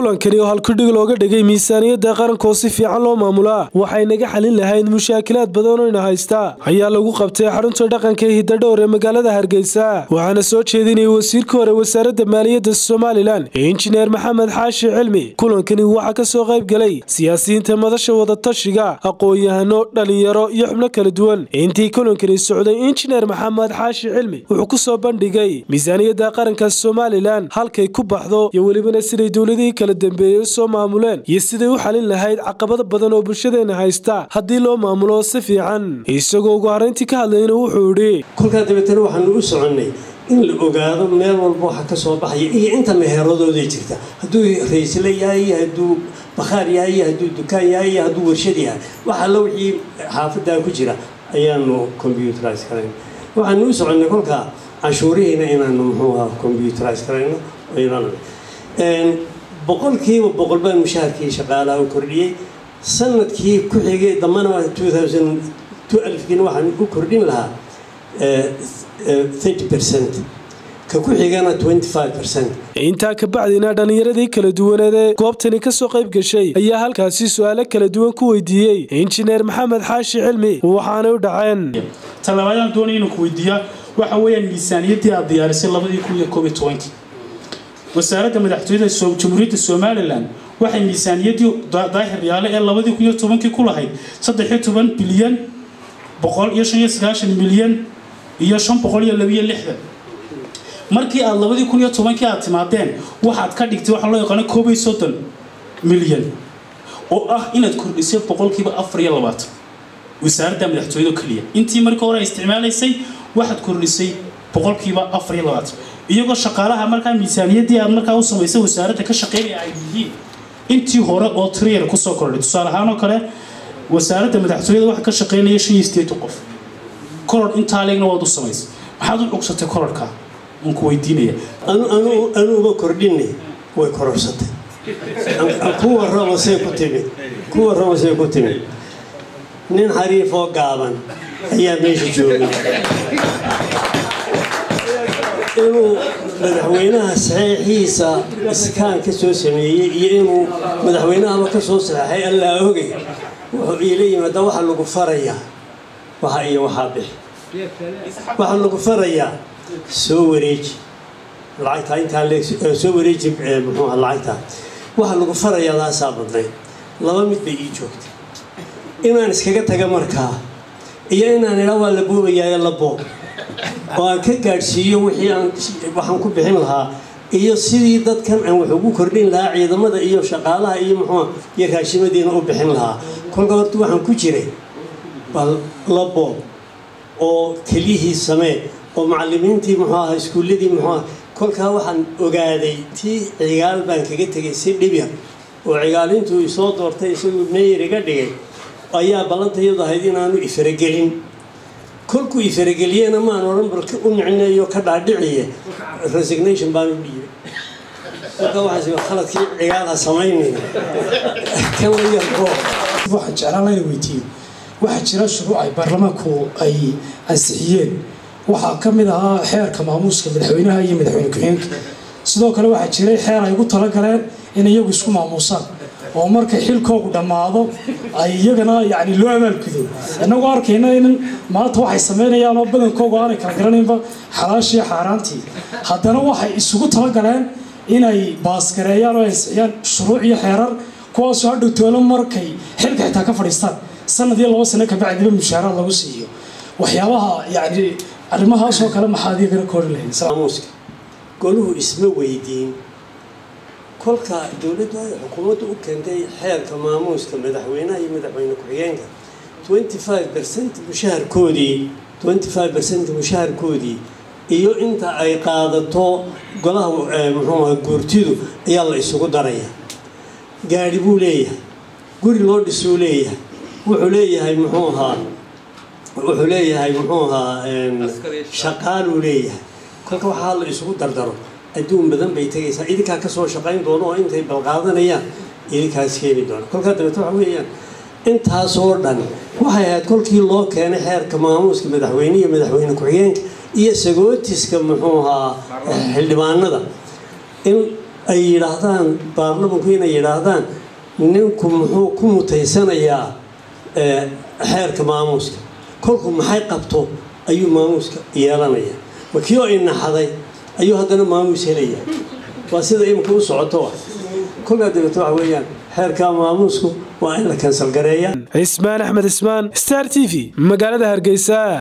kulankani oo halkudhig looga dhigay miisaaniyadda qaranka oo si fiican loo maamulaa waxay naga xalin lahayd mushaakilaad badan oo ina haysta ayaa lagu qabtay xarunta dhaqanka ee hidadhowr ee magaalada hargeysa waxaana soo jeedinayay wasiirka hore wasaaradda maaliyadda somalilan ee injineer maxamed xaashi cilmi kulankani waxaa ka soo qayb galay siyaasiyiinta madasha wadatashiga aqoon-yahano dhalinyaro iyo xubno kala duwan intii kulankani socday injineer maxamed xaashi cilmi wuxuu ku soo bandhigay miisaaniyadda qaranka somalilan halkay ku baxdo iyo welibana siday dowladihii kala dambeeyey u soo maamuleen iyo siday u xalin lahayd caqabado badan oo bulshadeena haysta haddii loo maamulo si fiican isagoo ugu horeyntii ka hadlayna wuxuu idhi kolkaa dabeetana waxaanu u soconnay in la ogaado meel walba waxa ka soo baxaya iyo inta meheradooda jirta hadduu raysle yahay iyo hadduu bakhaar yahay iyo hadduu dukaan yahay iyo hadduu warshad yahay wax alla wixii xaafadaa ku jira ayaanu combyuterise karayn waxaanu u soconnay kolkaa canshuurihiina inaanu muxuu aha combyuterise karayno boqolkiiba boqol baan mushaharkii shaqaalaha u kordhiyey sanadkii ku xigay dambana alfkiina waxaan u kordhin lahaa thirty percent ka ku xigana twenty five percent intaa ka bacdina dhallinyaradii kala duwaneed ee goobtani ka soo qayb gashay ayaa halkaasi su-aalo kala duwan ku weydiiyey injineer maxamed xaashi cilmi waxaanay u dhaceen talabaadaan doonay inuu ku weydiiyaa waxa weeyaan miisaaniyaddii aad diyaarisay labadii kun iyo koob iyo tobankii wasaaradda madaxtooyada jamhuuriyadda somalilan waxay miisaaniyaddii daahir yaale ee labadii kun iyo tobankii ku lahayd saddex iyo toban bilyan boqol iyo shan iyo sagaashan milyan iyo shan boqol iyo labiyo lixdan markii aad labadii kun iyo tobankii aad timaadeen waxaad ka dhigtay waxaa loo yaqaano koob iyo soddon milyan oo ah inaad kordhisay boqolkiiba afar iyo labaatan wasaaradda madaxtooyada keliya intii markii hore ay isticmaalaysay waxaad kordhisay boqolkiiba afar iyo labaatan iyagoo shaqaalaha markaa miisaaniyaddii aad markaa u samaysay wasaaradda ka shaqeynaya ay yihiin intii hore oo triyar kusoo kordhay tusaale ahaan oo kale wasaaradda madaxtooyada waxa ka shaqeynaya shan iyo sideetan qof koror intaa leegna waad u samaysay maxaad u cugsatay kororka aan ku weydiinaya anuuba kordhinay way kororsatay kuwa raba say ku timid kuwa raba say ku timid nin xariifoo gaaban ayaa meesha joogay inuu madaxweynaha saxeixiisa iskaan ka soo sameeyey iyo inuu madaxweynahaba ka soo saxeixay allaa ogay wuxuu iila yimaada waxa lagu farayaa waxa iyo waxaa bixi waxaa lagu farayaa soo wareeji lacagtaa intaa soo wareeji muxuuha lacagtaa waxaa lagu farayaa laasaa badnayd laba mid bay ii joogtay inaan iskaga taga markaa iyo inaan idhaa waa la boobayaayo la boob oo aan ka gaadhsiiyo wixii aan waxaan ku bixin lahaa iyo sidii dadkan aan wax ugu kordhin lahaa ciidamada iyo shaqaalaha iyo muxuua iyo raashimadiina u bixin lahaa kolka horta waxaan ku jiray bal la boob oo keliyihii samee oo macalimiintii muxuu aha iskuulladii muxuuaha kolkaa waxaan ogaaday tii cigaal baan kaga tegay si dhibya oo cigaalintuu isoo doortay isaguu meeyar iga dhigay ayaa ballantayadu ahayd inaanu ifaragelin kolkuu ifarageliyena maan odhan bal u nicneeyo ka dhaadhiciye resignation baan u dhiibay kolka waxaas khaladkii cigaal ha samaynayna kan la yarko waxaan jeclaan layna weydiiyo waxaa jira shuruuc ay baarlamaanku ay ansixiyeen waxaa ka mid ahaa xeerka maamuuska madaxweynaha iyo madaxweyne ku-xigeenka sidoo kale waxaa jiray xeer ay ugu talagaleen in iyagu isku maamuusaan oo markay xilkoogu dhammaado ay iyagana yani loo abaalgudo innagoo arkayna in maanta waxay samaynayaan oo badankoogu aanay kala garanaynba xalaashii xaaraantii haddana waxay isugu talagaleen inay baasgareeyaan oo ansixiyaan shuruuc iyo xeerar kuwaasoo hadhow toolo markay xilka xitaa ka fadhiistaan sanad iyo laba sano kabacdiba mushaaraad lagu siiyo waxyaabaha yani arrimahaasoo kale maxaad iyagana koori lahayd goluhu isma weydiin kolka dowladdu ay xukuumaddu u keentay xeerka maamuuska madaxweynaha iyo madaxweyne ku-xigeenka twenty five percent mushaharkoodii twenty five percent mushaharkoodii iyo inta ay qaadato golaha muxuuaha guurtidu ayaa la isugu daraya gaadhi buu leeyahay guri loo dhisuu leeyahay wuxuu leeyahay muxuu ahaa wuxuu leeyahay muxuu ahaa shaqaaluu leeyahay kolka waxaa la isugu dardaro adduun badan bay tegaysaa idinkaa kasoo shaqayn doono oo intay balqaadanayaan idinkaas keeni doona kolkaa dabeete waxa weeyaan intaasoo dhan waxay ahayd kolkii loo keenay xeerka maamuuska madaxweyne iyo madaxweyne ku-xigeenka iyo sagootiska muxuu ahaa xildhibaanada in ay yidhaahdaan baarlamanku inay yidhaahdaan ninku muxuu ku mutaysanayaa xeerka maamuuska kolku maxay qabto ayuu maamuuska yeelanaya makii oo inaxaday ayuu haddana maamuus helaya waa sida iminka u socoto ah kolkaa dabeeto waxa weeyaan xeerka maamuusku waa in la kansal gareeya cismaan axmed cismaan star t v magaalada hargeysa